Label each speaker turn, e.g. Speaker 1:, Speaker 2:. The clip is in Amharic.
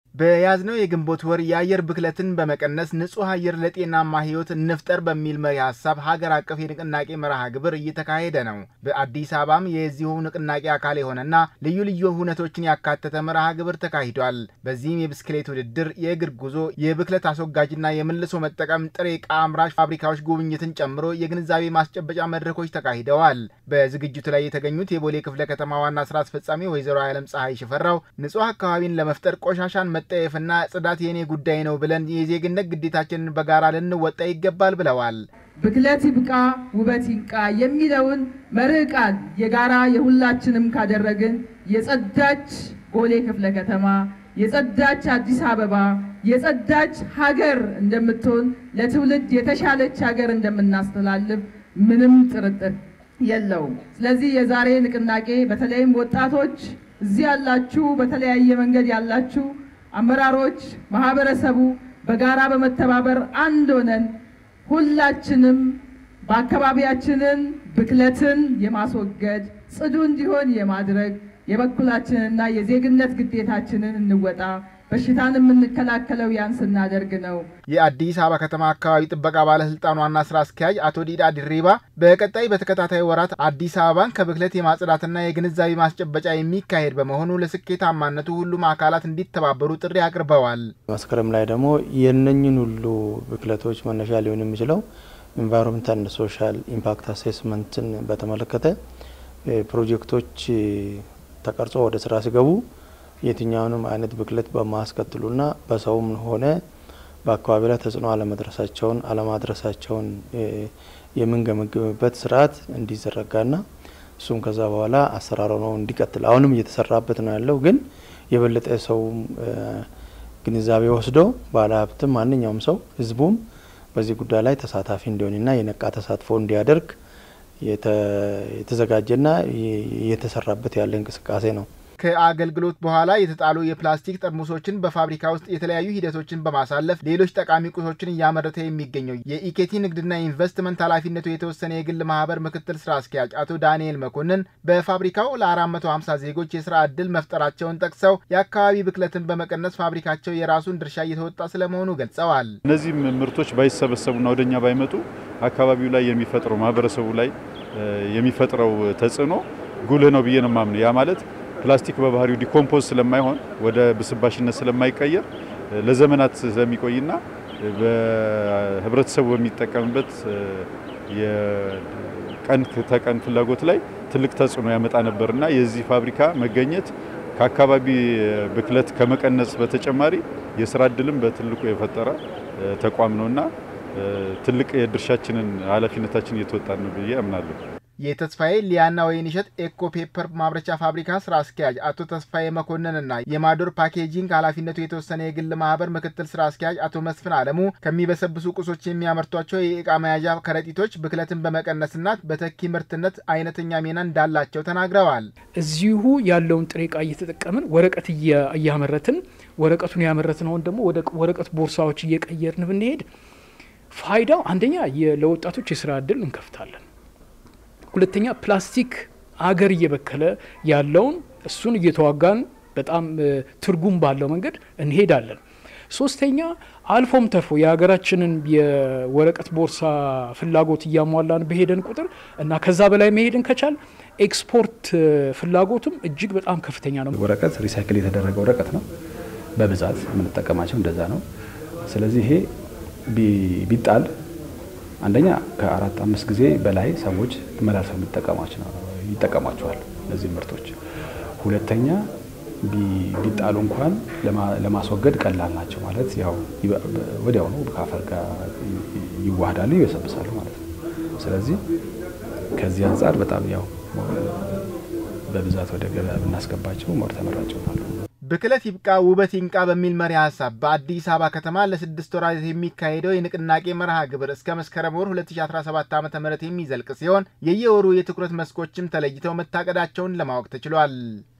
Speaker 1: በያዝነው የግንቦት ወር የአየር ብክለትን በመቀነስ ንጹህ አየር ለጤናማ ሕይወት እንፍጠር በሚል መሪ ሀሳብ ሀገር አቀፍ የንቅናቄ መርሃ ግብር እየተካሄደ ነው። በአዲስ አበባም የዚሁ ንቅናቄ አካል የሆነና ልዩ ልዩ ሁነቶችን ያካተተ መርሃ ግብር ተካሂዷል። በዚህም የብስክሌት ውድድር፣ የእግር ጉዞ፣ የብክለት አስወጋጅና የመልሶ መጠቀም ጥሬ ዕቃ አምራች ፋብሪካዎች ጉብኝትን ጨምሮ የግንዛቤ ማስጨበጫ መድረኮች ተካሂደዋል። በዝግጅቱ ላይ የተገኙት የቦሌ ክፍለ ከተማ ዋና ስራ አስፈጻሚ ወይዘሮ አለም ፀሐይ ሽፈራው ንጹህ አካባቢን ለመፍጠር ቆሻሻን መጠየፍና ጽዳት የኔ ጉዳይ ነው ብለን የዜግነት ግዴታችንን በጋራ ልንወጣ ይገባል ብለዋል።
Speaker 2: ብክለት ይብቃ ውበት ይንቃ የሚለውን መርህ ቃል የጋራ የሁላችንም ካደረግን የጸዳች ቦሌ ክፍለ ከተማ የጸዳች አዲስ አበባ የጸዳች ሀገር እንደምትሆን ለትውልድ የተሻለች ሀገር እንደምናስተላልፍ ምንም ጥርጥር የለውም። ስለዚህ የዛሬ ንቅናቄ በተለይም ወጣቶች እዚህ ያላችሁ፣ በተለያየ መንገድ ያላችሁ አመራሮች፣ ማህበረሰቡ በጋራ በመተባበር አንድ ሆነን ሁላችንም በአካባቢያችንን ብክለትን የማስወገድ ጽዱ እንዲሆን የማድረግ የበኩላችንና የዜግነት ግዴታችንን እንወጣ። በሽታን የምንከላከለው ያን ስናደርግ ነው።
Speaker 1: የአዲስ አበባ ከተማ አካባቢ ጥበቃ ባለስልጣን ዋና ስራ አስኪያጅ አቶ ዲዳ ድሪባ በቀጣይ በተከታታይ ወራት አዲስ አበባን ከብክለት የማጽዳትና የግንዛቤ ማስጨበጫ የሚካሄድ በመሆኑ ለስኬታማነቱ ሁሉም አካላት እንዲተባበሩ ጥሪ አቅርበዋል።
Speaker 3: መስከረም ላይ ደግሞ የነኝን ሁሉ ብክለቶች መነሻ ሊሆን የሚችለው ኢንቫይሮንመንታል ሶሻል ኢምፓክት አሴስመንትን በተመለከተ ፕሮጀክቶች ተቀርጾ ወደ ስራ ሲገቡ የትኛውንም አይነት ብክለት በማያስከትሉና በሰውም ሆነ በአካባቢ ላይ ተጽዕኖ አለመድረሳቸውን አለማድረሳቸውን የምንገመግምበት ስርዓት እንዲዘረጋና እሱም ከዛ በኋላ አሰራሩ ነው እንዲቀጥል አሁንም እየተሰራበት ነው ያለው። ግን የበለጠ ሰውም ግንዛቤ ወስዶ ባለሀብትም ማንኛውም ሰው ህዝቡም በዚህ ጉዳይ ላይ ተሳታፊ እንዲሆንና የነቃ ተሳትፎ እንዲያደርግ የተዘጋጀና እየተሰራበት ያለ እንቅስቃሴ ነው።
Speaker 1: ከአገልግሎት በኋላ የተጣሉ የፕላስቲክ ጠርሙሶችን በፋብሪካ ውስጥ የተለያዩ ሂደቶችን በማሳለፍ ሌሎች ጠቃሚ ቁሶችን እያመረተ የሚገኘው የኢኬቲ ንግድና ኢንቨስትመንት ኃላፊነቱ የተወሰነ የግል ማህበር ምክትል ስራ አስኪያጅ አቶ ዳንኤል መኮንን በፋብሪካው ለ450 ዜጎች የስራ ዕድል መፍጠራቸውን ጠቅሰው የአካባቢ ብክለትን በመቀነስ ፋብሪካቸው የራሱን ድርሻ እየተወጣ ስለመሆኑ ገልጸዋል።
Speaker 4: እነዚህ ምርቶች ባይሰበሰቡና ወደኛ ባይመጡ አካባቢው ላይ የሚፈጥረው ማህበረሰቡ ላይ የሚፈጥረው ተጽዕኖ ጉልህ ነው ብዬ ነው የማምነው። ያ ማለት ፕላስቲክ በባህሪው ዲኮምፖዝ ስለማይሆን ወደ ብስባሽነት ስለማይቀየር ለዘመናት ስለሚቆይና በህብረተሰቡ በሚጠቀምበት የቀን ተቀን ፍላጎት ላይ ትልቅ ተጽዕኖ ያመጣ ነበርና የዚህ ፋብሪካ መገኘት ከአካባቢ ብክለት ከመቀነስ በተጨማሪ የስራ እድልም በትልቁ የፈጠረ ተቋም ነውና ትልቅ የድርሻችንን ኃላፊነታችን እየተወጣን ነው ብዬ አምናለሁ።
Speaker 1: የተስፋዬ ሊያና ወይንሸት ኤኮ ፔፐር ማምረቻ ፋብሪካ ስራ አስኪያጅ አቶ ተስፋዬ መኮንንና የማዶር ፓኬጂንግ ኃላፊነቱ የተወሰነ የግል ማህበር ምክትል ስራ አስኪያጅ አቶ መስፍን አለሙ ከሚበሰብሱ ቁሶች የሚያመርቷቸው የእቃ መያዣ ከረጢቶች ብክለትን በመቀነስና በተኪ ምርትነት አይነተኛ ሚና እንዳላቸው ተናግረዋል።
Speaker 5: እዚሁ ያለውን ጥሬ እቃ እየተጠቀምን ወረቀት እያመረትን ወረቀቱን ያመረትነውን ደግሞ ወደ ወረቀት ቦርሳዎች እየቀየርን ብንሄድ ፋይዳው አንደኛ ለወጣቶች የስራ እድል እንከፍታለን። ሁለተኛ ፕላስቲክ አገር እየበከለ ያለውን እሱን እየተዋጋን በጣም ትርጉም ባለው መንገድ እንሄዳለን። ሶስተኛ አልፎም ተርፎ የሀገራችንን የወረቀት ቦርሳ ፍላጎት እያሟላን በሄደን ቁጥር እና ከዛ በላይ መሄድን ከቻል ኤክስፖርት ፍላጎቱም እጅግ በጣም ከፍተኛ ነው።
Speaker 6: ወረቀት ሪሳይክል የተደረገ ወረቀት ነው በብዛት የምንጠቀማቸው እንደዛ ነው። ስለዚህ ይሄ ቢጣል አንደኛ ከአራት አምስት ጊዜ በላይ ሰዎች መላልሰው ይጠቀሟቸዋል እነዚህ ምርቶች። ሁለተኛ ቢጣሉ እንኳን ለማስወገድ ቀላል ናቸው ማለት ያው ወዲያውኑ ከአፈር ጋር ይዋሃዳሉ፣ ይበሰብሳሉ ማለት ነው። ስለዚህ ከዚህ አንጻር በጣም ያው በብዛት ወደ ገበያ ብናስገባቸው ሞር ተመራጭ ይሆናሉ።
Speaker 1: ብክለት ይብቃ ውበት ይንቃ በሚል መሪ ሀሳብ በአዲስ አበባ ከተማ ለስድስት ወራት የሚካሄደው የንቅናቄ መርሃ ግብር እስከ መስከረም ወር 2017 ዓ ም የሚዘልቅ ሲሆን የየወሩ የትኩረት መስኮችም ተለይተው መታቀዳቸውን ለማወቅ ተችሏል።